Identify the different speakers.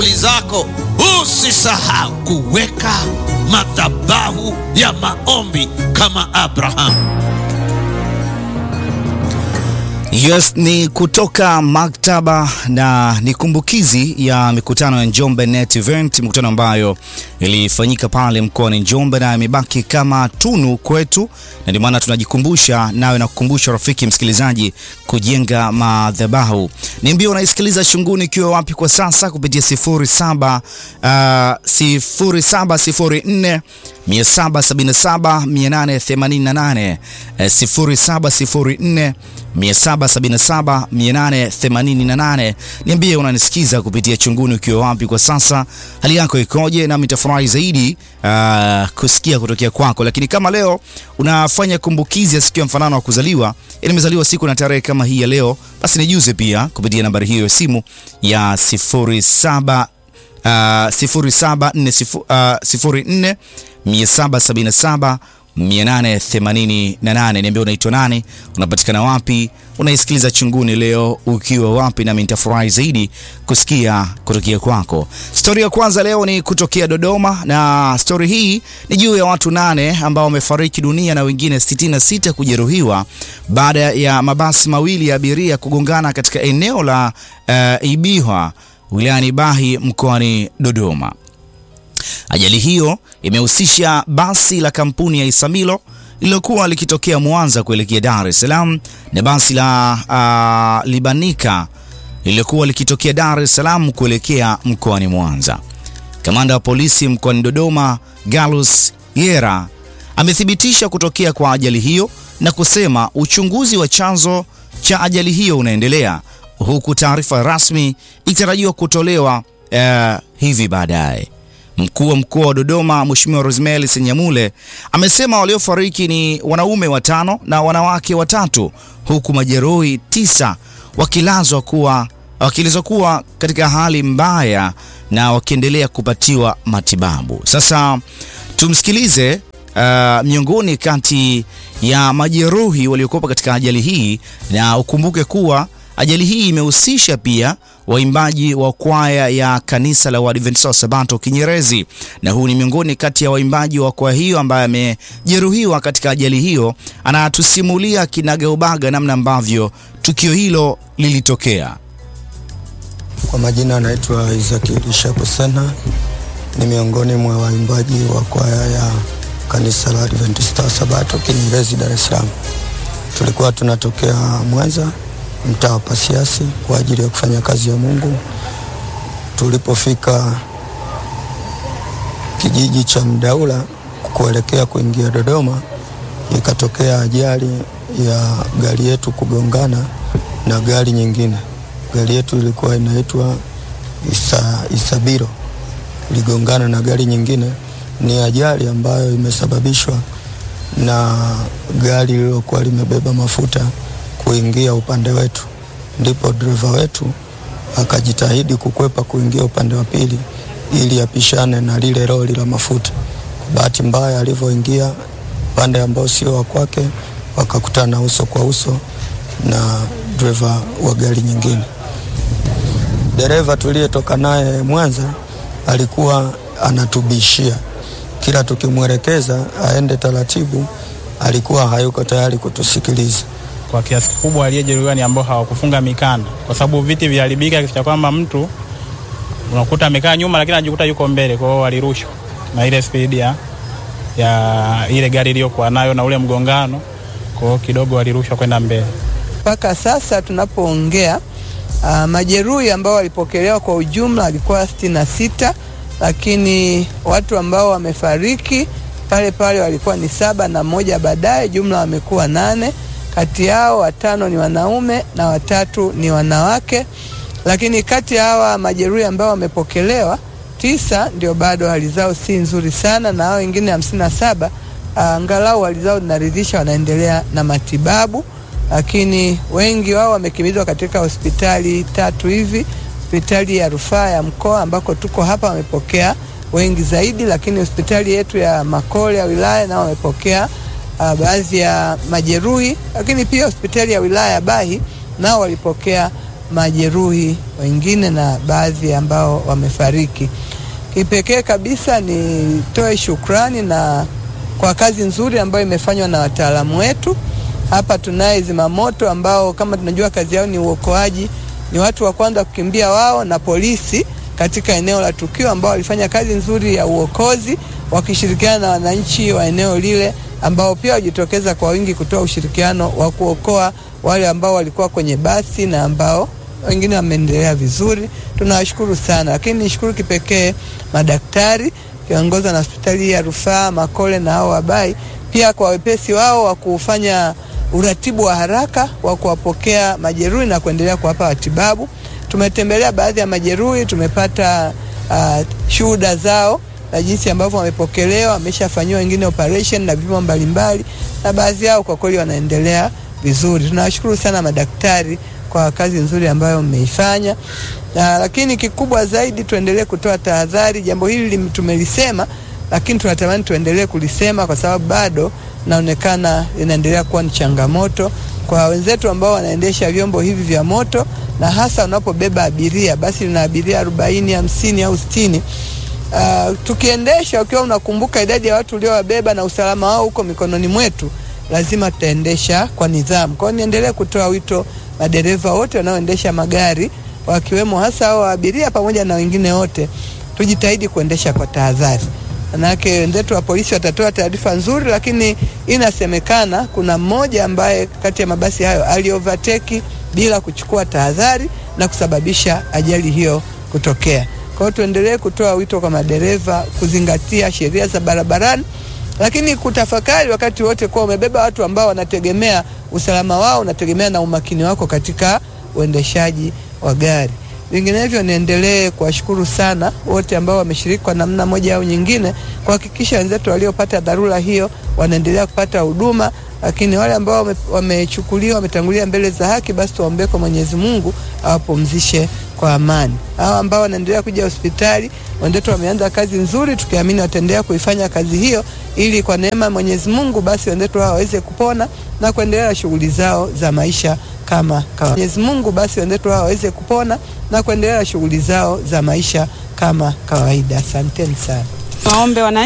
Speaker 1: zako usisahau kuweka madhabahu ya maombi kama Abrahamu.
Speaker 2: Yes, ni kutoka maktaba na ni kumbukizi ya mikutano ya Njombe Net Event, mikutano ambayo ilifanyika pale mkoani Njombe na imebaki kama tunu kwetu, na ndio maana tunajikumbusha nawe na kukumbusha rafiki msikilizaji kujenga madhabahu. Niambie unaisikiliza Shunguni ikiwa wapi kwa sasa kupitia 07 uh, 0704 777 888 0704 777 888. Niambie unanisikiza kupitia Chunguni ukiwa wapi kwa sasa, hali yako ikoje? Nami nitafurahi zaidi uh, kusikia kutokea kwako. Lakini kama leo unafanya kumbukizi ya siku ya mfanano wa kuzaliwa, nimezaliwa siku na tarehe kama hii ya leo, basi nijuze pia kupitia nambari hiyo ya simu ya 07 Uh, 0740 777 888. Niambia unaitwa nani, unapatikana wapi, unaisikiliza Chunguni leo ukiwa wapi, nami nitafurahi zaidi kusikia kutokea kwako. Stori ya kwanza leo ni kutokea Dodoma, na stori hii ni juu ya watu nane ambao wamefariki dunia na wengine 66 kujeruhiwa baada ya mabasi mawili ya abiria kugongana katika eneo la uh, Ibihwa wilayani Bahi mkoani Dodoma. Ajali hiyo imehusisha basi la kampuni ya Isamilo lililokuwa likitokea Mwanza kuelekea Dar es Salaam na basi la uh, Libanika lililokuwa likitokea Dar es Salaam kuelekea mkoani Mwanza. Kamanda wa polisi mkoani Dodoma, Galus Yera, amethibitisha kutokea kwa ajali hiyo na kusema uchunguzi wa chanzo cha ajali hiyo unaendelea huku taarifa rasmi ikitarajiwa kutolewa uh, hivi baadaye. Mkuu wa mkoa wa Dodoma Mheshimiwa Rosemary Senyamule amesema waliofariki ni wanaume watano na wanawake watatu huku majeruhi tisa wakilazwa kuwa wakielezwa kuwa katika hali mbaya na wakiendelea kupatiwa matibabu. Sasa tumsikilize uh, miongoni kati ya majeruhi waliokuwa katika ajali hii, na ukumbuke kuwa ajali hii imehusisha pia waimbaji wa kwaya ya kanisa la Waadventista wa Sabato Kinyerezi, na huu ni miongoni kati ya waimbaji wa kwaya hiyo ambaye amejeruhiwa katika ajali hiyo. Anatusimulia kinagaubaga namna ambavyo tukio hilo lilitokea.
Speaker 3: Kwa majina anaitwa Isaac Elisha Kusena, ni miongoni mwa waimbaji wa kwaya ya kanisa la Adventista wa Sabato Kinyerezi, Dar es Salaam. Tulikuwa tunatokea Mwanza mtaa wa Pasiasi kwa ajili ya kufanya kazi ya Mungu. Tulipofika kijiji cha Mdaula kuelekea kuingia Dodoma, ikatokea ajali ya gari yetu kugongana na gari nyingine. Gari yetu ilikuwa inaitwa Isa, Isabiro, iligongana na gari nyingine. Ni ajali ambayo imesababishwa na gari lililokuwa limebeba mafuta kuingia upande wetu, ndipo dereva wetu akajitahidi kukwepa kuingia upande wa pili ili apishane na lile lori la mafuta. Bahati mbaya, alivyoingia upande ambao sio wa kwake, wakakutana uso kwa uso na dereva wa gari nyingine. Dereva tuliyetoka naye Mwanza alikuwa anatubishia, kila tukimwelekeza aende taratibu, alikuwa hayuko tayari kutusikiliza
Speaker 4: kwa kiasi kikubwa aliyejeruhiwa ni ambao hawakufunga mikanda, kwa sababu viti viliharibika kiasi cha kwamba mtu unakuta amekaa nyuma, lakini anajikuta yuko mbele. Kwa hiyo walirushwa na ile spidi ya, ya ile gari iliyokuwa nayo na ule mgongano, kwa hiyo kidogo walirushwa kwenda mbele.
Speaker 5: Mpaka sasa tunapoongea, uh, majeruhi ambao walipokelewa kwa ujumla walikuwa sitini na sita, lakini watu ambao wamefariki pale pale walikuwa ni saba na mmoja baadaye, jumla wamekuwa nane kati yao watano ni wanaume na watatu ni wanawake, lakini kati ya hawa majeruhi ambao wamepokelewa tisa ndio bado hali zao si nzuri sana, na hao wengine hamsini na saba angalau hali zao zinaridhisha, wanaendelea na matibabu, lakini wengi wao wamekimbizwa katika hospitali tatu hivi, hospitali ya rufaa ya mkoa ambako tuko hapa wamepokea wengi zaidi, lakini hospitali yetu ya Makole ya wilaya nao wamepokea uh, baadhi ya majeruhi, lakini pia hospitali ya wilaya ya Bahi nao walipokea majeruhi wengine na baadhi ambao wamefariki. Kipekee kabisa nitoe shukrani na kwa kazi nzuri ambayo imefanywa na wataalamu wetu. Hapa tunaye zimamoto ambao kama tunajua kazi yao ni uokoaji, ni watu wa kwanza kukimbia wao na polisi katika eneo la tukio, ambao walifanya kazi nzuri ya uokozi wakishirikiana na wananchi wa eneo lile ambao pia wajitokeza kwa wingi kutoa ushirikiano wa kuokoa wale ambao walikuwa kwenye basi na ambao wengine wameendelea vizuri. Tunawashukuru sana, lakini nishukuru kipekee madaktari kiongozwa na hospitali ya rufaa Makole na hao wabai pia kwa wepesi wao wa kufanya uratibu wa haraka wa kuwapokea majeruhi na kuendelea kuwapa matibabu. Tumetembelea baadhi ya majeruhi, tumepata uh, shuhuda zao na jinsi ambavyo wamepokelewa, wameshafanyiwa wengine operation na vipimo mbalimbali, na baadhi yao kwa kweli wanaendelea vizuri. Tunawashukuru sana madaktari kwa kazi nzuri ambayo mmeifanya, na lakini kikubwa zaidi tuendelee kutoa tahadhari. Jambo hili tumelisema, lakini tunatamani tuendelee kulisema kwa sababu bado naonekana linaendelea kuwa ni changamoto kwa wenzetu ambao wanaendesha vyombo hivi vya moto, na hasa unapobeba abiria, basi lina abiria arobaini, hamsini au sitini. Uh, tukiendesha ukiwa unakumbuka idadi ya watu uliowabeba na usalama wao huko mikononi mwetu, lazima tutaendesha kwa nidhamu. Kwa hiyo niendelee kutoa wito madereva wote wanaoendesha magari wakiwemo hasa hao abiria pamoja na wengine wote, tujitahidi kuendesha kwa tahadhari. Manake wenzetu wa polisi watatoa taarifa nzuri, lakini inasemekana kuna mmoja ambaye kati ya mabasi hayo aliovateki bila kuchukua tahadhari na kusababisha ajali hiyo kutokea. Kwa hiyo tuendelee kutoa wito kwa madereva kuzingatia sheria za barabarani, lakini kutafakari wakati wote kuwa umebeba watu ambao wanategemea usalama wao, unategemea na umakini wako katika uendeshaji wa gari. Vinginevyo, niendelee kuwashukuru sana wote ambao wameshiriki kwa namna moja au nyingine kuhakikisha wenzetu waliopata dharura hiyo wanaendelea kupata huduma, lakini wale ambao wamechukuliwa wametangulia mbele za haki, basi tuwaombee kwa Mwenyezi Mungu awapumzishe kwa amani. Hao ambao wanaendelea kuja hospitali, wenzetu wameanza kazi nzuri, tukiamini wataendelea kuifanya kazi hiyo, ili kwa neema ya Mwenyezi Mungu basi wenzetu hao waweze kupona na kuendelea na shughuli zao za maisha kama kawaida. Mwenyezi Mungu basi wenzetu hao waweze kupona na kuendelea na shughuli zao za maisha kama kawaida. Asanteni sana.
Speaker 6: Waombe wana